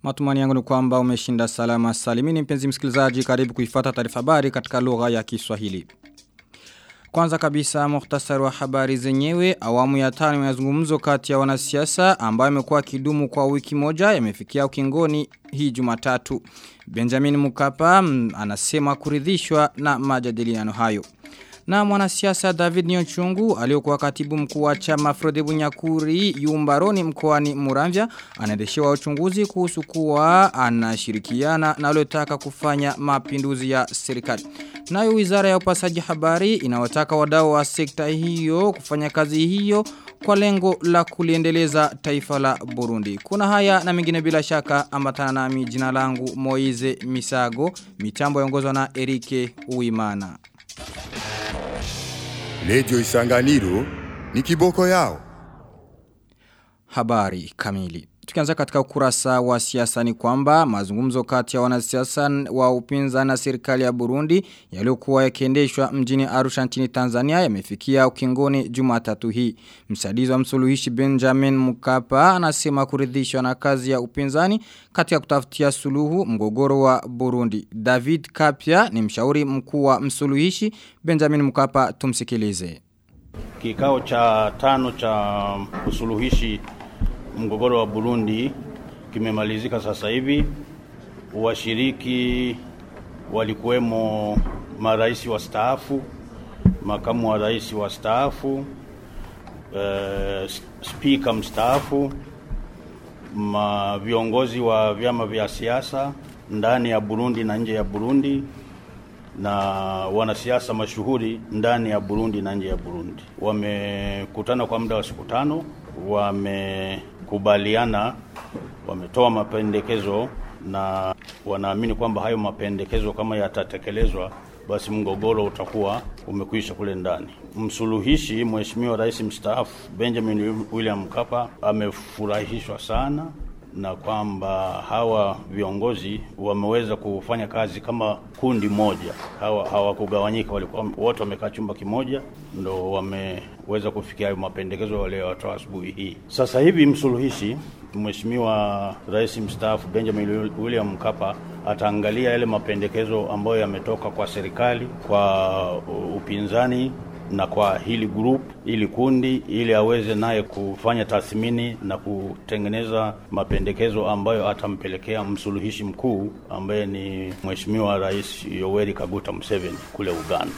Matumani yangu ni kwamba umeshinda salama salimini mpenzi msikilizaji karibu kuifata taarifa habari katika lugha ya Kiswahili. Kwanza kabisa muhtasari wa habari zenyewe awamu ya tano ya mazungumzo kati ya wanasiasa ambayo imekuwa kidumu kwa wiki moja yamefikia ukingoni hii Jumatatu. Benjamin Mukapa anasema kuridhishwa na majadiliano hayo. Na mwanasiasa David Nyonchungu aliyokuwa katibu mkuu wa chama Frode Bunyakuri Yumbaroni mkoani Muramvya anaendeshewa uchunguzi kuhusu kuwa anashirikiana na waliotaka kufanya mapinduzi ya serikali. Nayo wizara ya upasaji habari inawataka wadau wa sekta hiyo kufanya kazi hiyo kwa lengo la kuliendeleza taifa la Burundi. Kuna haya na mengine bila shaka ambatana nami jina langu Moize Misago, mitambo yongozwa na Erike Uimana. Lejo isanganiro ni kiboko yao. Habari kamili. Tukianza katika ukurasa wa siasa ni kwamba mazungumzo kati ya wanasiasa wa upinzani na serikali ya Burundi yaliyokuwa yakiendeshwa mjini Arusha nchini Tanzania yamefikia ukingoni Jumatatu hii. Msaidizi wa msuluhishi Benjamin Mkapa anasema kuridhishwa na kazi ya upinzani katika kutafutia suluhu mgogoro wa Burundi. David Kapia ni mshauri mkuu wa msuluhishi Benjamin Mkapa tumsikilize. Kikao cha tano cha usuluhishi mgogoro wa Burundi kimemalizika sasa hivi. Washiriki walikuwemo marais wa staafu, makamu wa rais wa staafu, e, spika mstaafu, ma viongozi wa vyama vya siasa ndani ya Burundi na nje ya Burundi na wanasiasa mashuhuri ndani ya Burundi na nje ya Burundi. Wamekutana kwa muda wa siku tano, wamekubaliana, wametoa mapendekezo na wanaamini kwamba hayo mapendekezo kama yatatekelezwa basi mgogoro utakuwa umekwisha kule ndani. Msuluhishi Mheshimiwa Rais mstaafu Benjamin William Mkapa amefurahishwa sana na kwamba hawa viongozi wameweza kufanya kazi kama kundi moja, hawa hawakugawanyika, walikuwa wote wamekaa chumba kimoja, ndo wameweza kufikia hayo mapendekezo waliotoa asubuhi hii. Sasa hivi msuluhishi Mheshimiwa Rais mstaafu Benjamin William Mkapa ataangalia yale mapendekezo ambayo yametoka kwa serikali, kwa upinzani na kwa hili group ili kundi ili aweze naye kufanya tathmini na kutengeneza mapendekezo ambayo atampelekea msuluhishi mkuu ambaye ni Mheshimiwa Rais Yoweri Kaguta Museveni kule Uganda.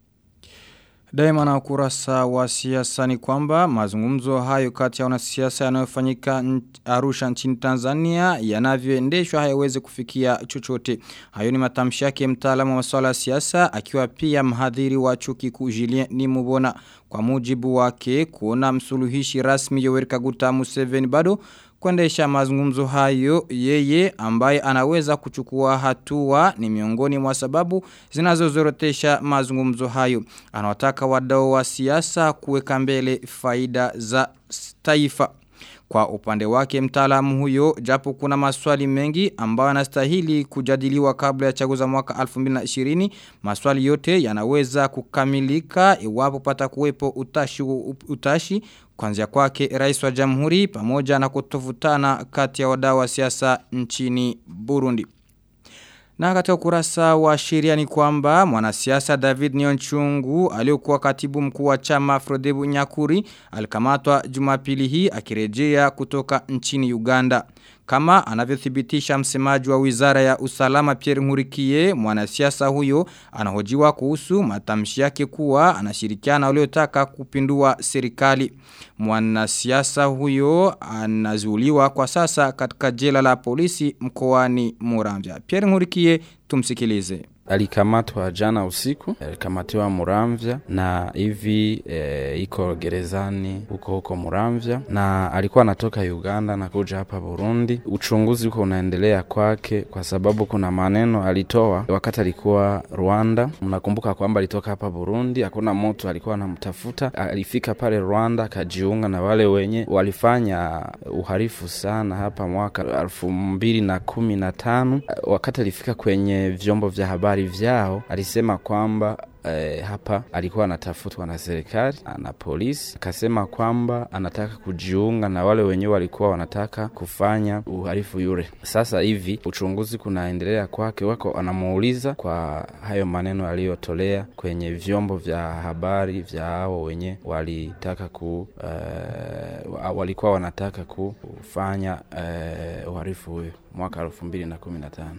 Daima na ukurasa wa siasa ni kwamba mazungumzo hayo kati ya wanasiasa yanayofanyika Arusha nchini Tanzania yanavyoendeshwa hayawezi kufikia chochote. Hayo ni matamshi yake mtaalamu wa masuala ya siasa akiwa pia mhadhiri wa chuo kikuu Julien Nimubona. Kwa mujibu wake kuona msuluhishi rasmi Yoweri Kaguta Museveni bado kuendesha mazungumzo hayo yeye ambaye anaweza kuchukua hatua ni miongoni mwa sababu zinazozorotesha mazungumzo hayo. Anawataka wadau wa siasa kuweka mbele faida za taifa. Kwa upande wake mtaalamu huyo japo kuna maswali mengi ambayo yanastahili kujadiliwa kabla ya chaguza mwaka 2020 maswali yote yanaweza kukamilika iwapo pata kuwepo utashi, utashi kwanzia kwake rais wa jamhuri pamoja na kutofutana kati ya wadau wa siasa nchini Burundi. Na katika ukurasa wa sheria ni kwamba mwanasiasa David Nyonchungu aliyokuwa katibu mkuu wa chama Frodebu Nyakuri alikamatwa Jumapili hii akirejea kutoka nchini Uganda. Kama anavyothibitisha msemaji wa Wizara ya Usalama Pierre Ngurikie, mwanasiasa huyo anahojiwa kuhusu matamshi yake kuwa anashirikiana waliotaka kupindua serikali. Mwanasiasa huyo anazuliwa kwa sasa katika jela la polisi mkoani Muramvya. Pierre Ngurikie tumsikilize. Alikamatwa jana usiku, alikamatiwa Muramvya na hivi e, iko gerezani huko huko Muramvya, na alikuwa anatoka Uganda na kuja hapa Burundi. Uchunguzi uko unaendelea kwake, kwa sababu kuna maneno alitoa wakati alikuwa Rwanda. Mnakumbuka kwamba alitoka hapa Burundi, hakuna mtu alikuwa anamtafuta. Alifika pale Rwanda akajiunga na wale wenye walifanya uhalifu sana hapa mwaka elfu mbili na kumi na tano wakati alifika kwenye vyombo vya habari vyao alisema kwamba eh, hapa alikuwa anatafutwa na serikali na polisi, akasema kwamba anataka kujiunga na wale wenyewe walikuwa wanataka kufanya uhalifu yule. Sasa hivi uchunguzi kunaendelea kwake, wako anamuuliza kwa hayo maneno aliyotolea kwenye vyombo vya habari vya hao wenye walitaka ku uh, walikuwa wanataka kufanya uh, uhalifu huyo mwaka elfu mbili na kumi na tano.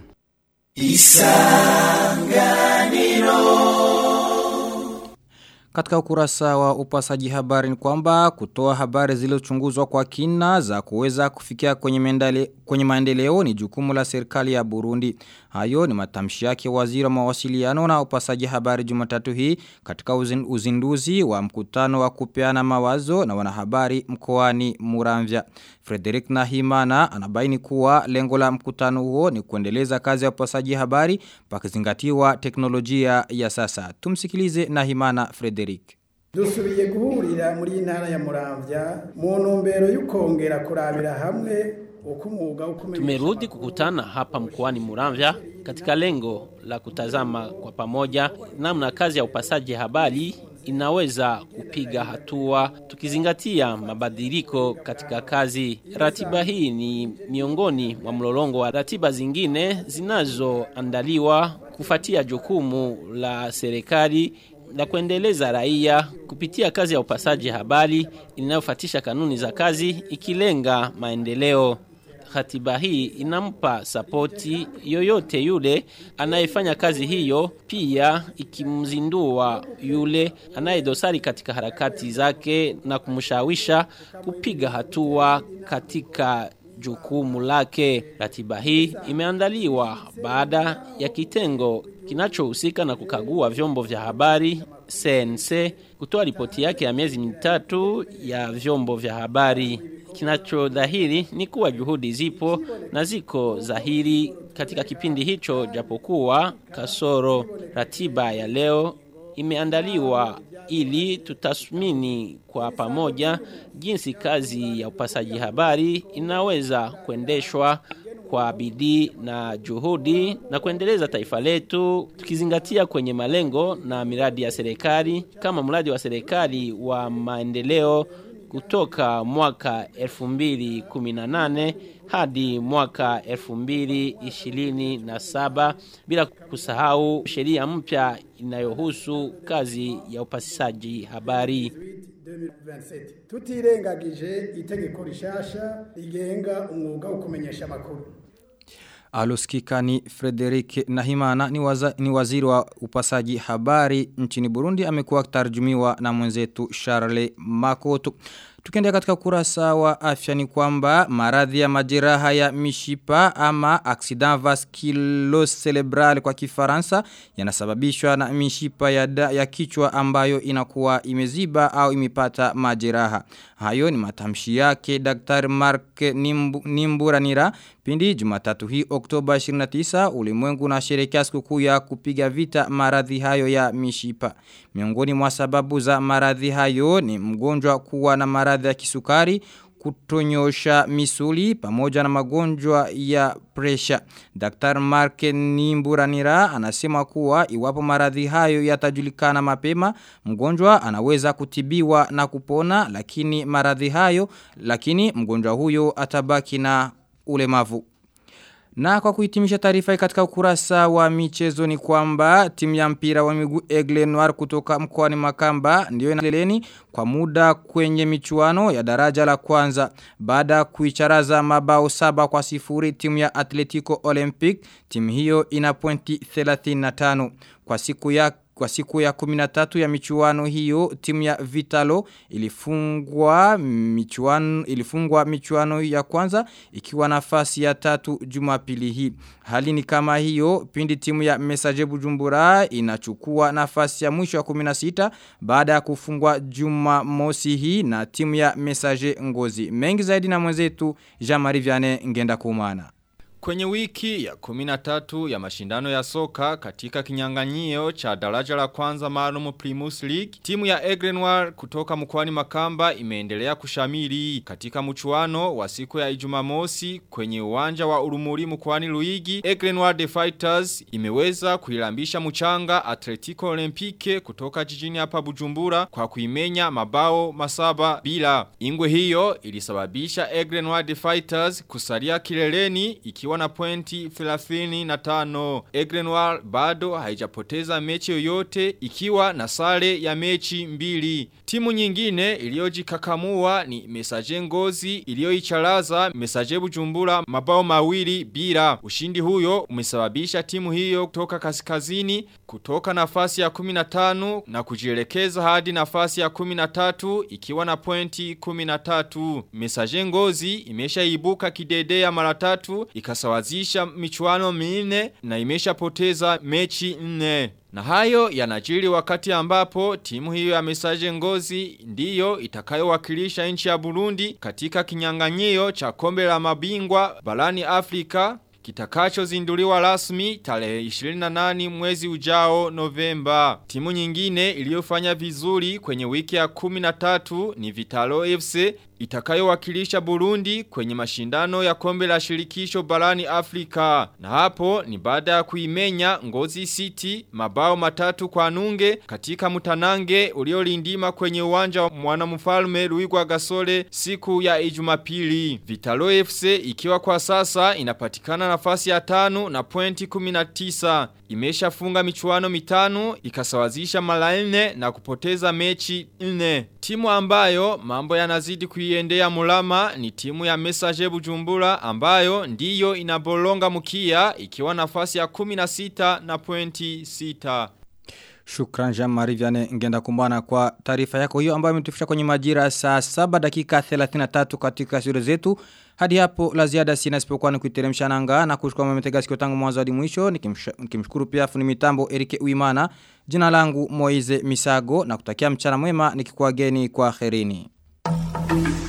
Katika ukurasa wa upasaji habari ni kwamba kutoa habari zilizochunguzwa kwa kina za kuweza kufikia kwenye, mendale, kwenye maendeleo ni jukumu la serikali ya Burundi. Hayo ni matamshi yake waziri wa mawasiliano na upasaji habari Jumatatu hii katika uzin, uzinduzi wa mkutano wa kupeana mawazo na wanahabari mkoani Muramvya. Frederick Nahimana anabaini kuwa lengo la mkutano huo ni kuendeleza kazi ya upasaji habari pakizingatiwa teknolojia ya sasa. Tumsikilize Nahimana Frederick. dusubiye guhurira muri intara ya Muramvya mu ntumbero y'ukongera kurabira hamwe uko umwuga wo kumenyesha Tumerudi kukutana hapa mkoani Muramvya katika lengo la kutazama kwa pamoja namna kazi ya upasaji habari inaweza kupiga hatua tukizingatia mabadiliko katika kazi. Ratiba hii ni miongoni mwa mlolongo wa ratiba zingine zinazoandaliwa kufuatia jukumu la serikali la kuendeleza raia kupitia kazi ya upasaji habari inayofuatisha kanuni za kazi ikilenga maendeleo. Ratiba hii inampa sapoti yoyote yule anayefanya kazi hiyo, pia ikimzindua yule anayedosari katika harakati zake na kumshawisha kupiga hatua katika jukumu lake. Ratiba hii imeandaliwa baada ya kitengo kinachohusika na kukagua vyombo vya habari CNC kutoa ripoti yake ya miezi mitatu ya vyombo vya habari. Kinachodhahiri ni kuwa juhudi zipo na ziko dhahiri katika kipindi hicho, japokuwa kasoro. Ratiba ya leo imeandaliwa ili tutathmini kwa pamoja jinsi kazi ya upasaji habari inaweza kuendeshwa kwa bidii na juhudi na kuendeleza taifa letu tukizingatia kwenye malengo na miradi ya serikali kama mradi wa serikali wa maendeleo kutoka mwaka 2018 hadi mwaka 2027 bila kusahau sheria mpya inayohusu kazi ya upasishaji habari. 2027 tutirengagije itegeko rishasha rigenga umwuga wo kumenyesha amakuru Aloskika ni Frederick Nahimana ni, waza, ni waziri wa upasaji habari nchini Burundi amekuwa tarjumiwa na mwenzetu Charles Makoto. Tukiendea katika kurasa wa afya ni kwamba maradhi ya majeraha ya mishipa ama accident vasculocerebral kwa kifaransa yanasababishwa na mishipa ya, da, ya kichwa ambayo inakuwa imeziba au imepata majeraha. Hayo ni matamshi yake Dr. Mark Nimbu, Nimburanira pindi Jumatatu hii Oktoba 29 ulimwengu na sherekea sikukuu ya kupiga vita maradhi hayo ya mishipa. Miongoni mwa sababu za maradhi hayo ni mgonjwa kuwa na maradhi ya kisukari, kutonyosha misuli pamoja na magonjwa ya presha. Dr. Mark Nimburanira anasema kuwa iwapo maradhi hayo yatajulikana mapema, mgonjwa anaweza kutibiwa na kupona lakini maradhi hayo lakini mgonjwa huyo atabaki na ulemavu. Na kwa kuhitimisha taarifa katika ukurasa wa michezo ni kwamba timu ya mpira wa miguu Egle Noir kutoka mkoani Makamba ndio inaleleni kwa muda kwenye michuano ya daraja la kwanza baada kuicharaza mabao saba kwa sifuri timu ya Atletico Olympic timu hiyo ina pointi 35 kwa siku ya kwa siku ya 13 ya michuano hiyo timu ya Vitalo ilifungwa michuano ilifungwa michuano ya kwanza ikiwa nafasi ya tatu Jumapili hii. Hali ni kama hiyo pindi timu ya Messager Bujumbura inachukua nafasi ya mwisho ya 16 baada ya kufungwa Jumamosi hii na timu ya Messager Ngozi. Mengi zaidi na mwenzetu Jean-Marie Vianney ngenda kumana. Kwenye wiki ya 13 ya mashindano ya soka katika kinyanganyio cha daraja la kwanza maalum Primus League, timu ya Egrenoir kutoka mkoani Makamba imeendelea kushamiri katika mchuano wa siku ya Ijumamosi kwenye uwanja wa Urumuri mkoani Luigi. Egrenoir The Fighters imeweza kuilambisha mchanga Atletico Olympique kutoka jijini hapa Bujumbura kwa kuimenya mabao masaba bila. Ingwe hiyo ilisababisha Egrenoir The Fighters kusalia kileleni ikiwa na pointi 35. Egrenoir bado haijapoteza mechi yoyote ikiwa na sare ya mechi mbili. Timu nyingine iliyojikakamua ni Mesaje Ngozi iliyoicharaza Mesaje Bujumbura mabao mawili bila. Ushindi huyo umesababisha timu hiyo kutoka kaskazini kutoka nafasi ya 15 na kujielekeza hadi nafasi ya 13 ikiwa na pointi 13. Mesaje Ngozi imeshaibuka kidedea mara tatu ikasawazisha michuano minne na imeshapoteza mechi nne. Na hayo yanajiri wakati ambapo timu hiyo ya mesaje ngozi ndiyo itakayowakilisha nchi ya Burundi katika kinyang'anyio cha kombe la mabingwa barani Afrika kitakacho zinduliwa rasmi tarehe 28 mwezi ujao Novemba. Timu nyingine iliyofanya vizuri kwenye wiki ya 13 ni Vitalo FC itakayowakilisha Burundi kwenye mashindano ya kombe la shirikisho barani Afrika. Na hapo ni baada ya kuimenya Ngozi City mabao matatu kwa nunge katika mutanange uliolindima kwenye uwanja wa mwanamfalme Luigwa Gasole siku ya Ijumapili. Vitalo FC ikiwa kwa sasa inapatikana nafasi ya tano na pointi 19. Imeshafunga michuano mitano ikasawazisha mara nne na kupoteza mechi nne. Timu ambayo mambo yanazidi kuiendea mulama ni timu ya Messager Bujumbura ambayo ndiyo inabolonga mkia ikiwa nafasi ya 16 na pointi 6. Shukran Jean-Marie Vianney ngenda kumbana kwa taarifa yako hiyo ambayo imetufisha kwenye majira saa 7 dakika 33 katika shule zetu. Hadi hapo la ziada sina isipokuwa ni kuiteremsha nanga na kushukuru mmetega sikio tangu mwanzo hadi mwisho nikimshukuru pia fundi mitambo Erike Uimana. Jina langu Moize Misago na kutakia mchana mwema nikikuageni kwa kherini.